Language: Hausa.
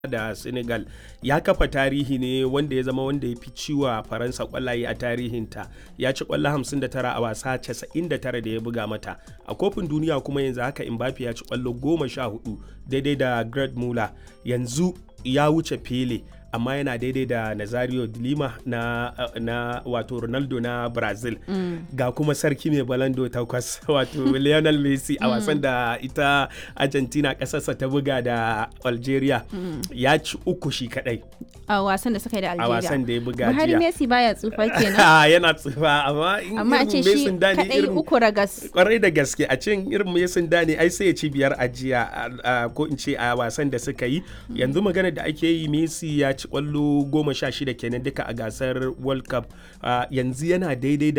da senegal ya kafa tarihi ne wanda ya zama wanda ya fi ciwa faransa kwallaye a tarihinta ya ci kwallo 59 a wasa 99 da ya buga mata a kofin duniya kuma yanzu haka mbappe ya ci kwallo 14 daidai da greg muller yanzu ya wuce pele amma yana daidai da nazario lima na, na wato ronaldo na brazil mm. ga kuma sarki mai balando takwas wato lionel messi a wasan da ita argentina kasarsa ta buga da algeria mm. ya ci uku shi kadai a wasan da suka yi da algeria a wasan da ya buga buhari jiya messi baya tsufa kenan yana tsufa amma in amma a ce irin shi Messi da ne kadai irin uku ragas kwarai da gaske a cin irin Mason Dani ai sai ya ci biyar a jiya a- a- ko in ce a wasan da suka yi yanzu magana da ake yi Messi ya ci kwallo goma sha shida kenan duka a gasar World Cup Ah, yanzu yana daidai da